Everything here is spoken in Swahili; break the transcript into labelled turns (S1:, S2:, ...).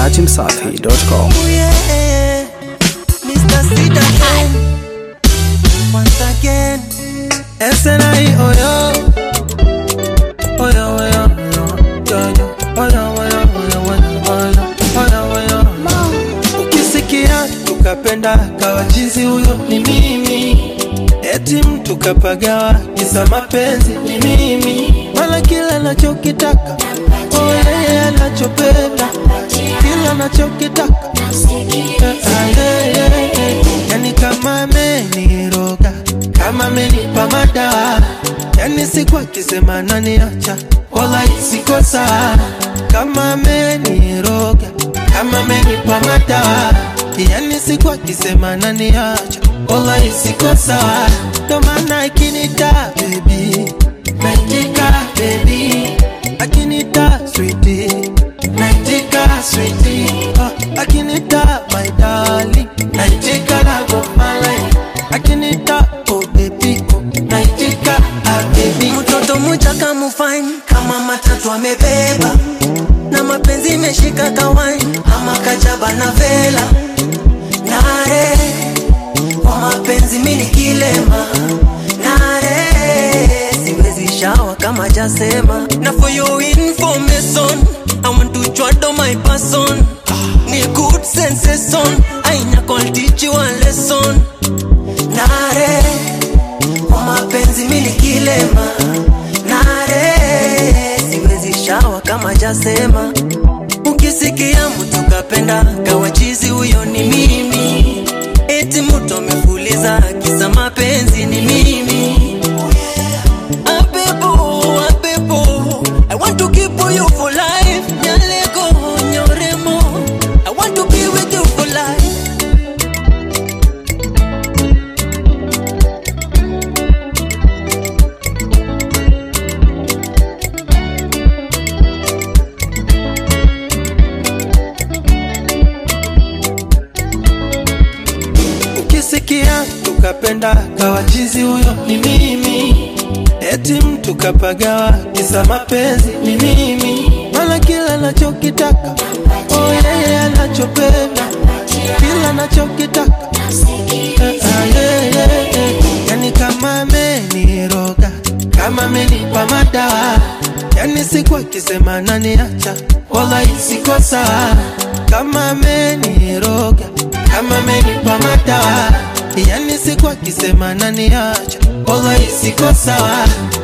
S1: dachimsafi.com.
S2: Oh yeah, Mr. Sid again. Once again. SNI, oh yo. Oh yo, oh yo, oh yo. Yo, yo. Oh yo, oh yo, oh yo, oh yo, oh yo. Oh yo, oh yo. Ukisikia tukapenda kawa jinsi huyo ni mimi eti mtu kapagawa kisa mapenzi ni mimi wala kila nachokitaka oh yeye anachopenda kila nachokitaka Ah, yeah, yeah, yeah. yani kama ameniroga kama amenipa madawa yani siku akisema naniacha wala isikosa kama ameniroga kama amenipa madawa yani siku akisema naniacha wala isikosa ndo maana akinita bebi naitika bebi akinita switi naitika switi oh, akinita my darling naitika love of my life akinita oh baby oh naitika ah baby
S3: mtoto mchaka mufine kama matatu amebeba na mapenzi imeshika kawaini ama kajaba na vela nare kwa mapenzi mini kilema nare siwezi shawa kama jasema na for your information I want to chwado my person ni good sensation aina call teach you a lesson nare kwa mapenzi mini kilema nare siwezi shawa kama jasema ukisikia mtu kapenda kawachizi huyo ni mimi eti mtu amefuliza kisa mapenzi ni mimi Abebo, abebo, I want to keep you for life. Nyalego, nyoremo, I want to be with you for life.
S2: ukisikia tukapenda kawachizi huyo ni mimi eti mtu kapagawa kisa mapenzi ni mimi mala kila nachokitaka oh yeye anachopenda kila nachokitaka Eh, ah, yeah, yeah, yeah. yani kama ameniroga kama amenipa madawa yani siku akisema naniacha wala isikosa kama ameniroga kama amenipa madawa yani siku akisema naniacha wala isikosa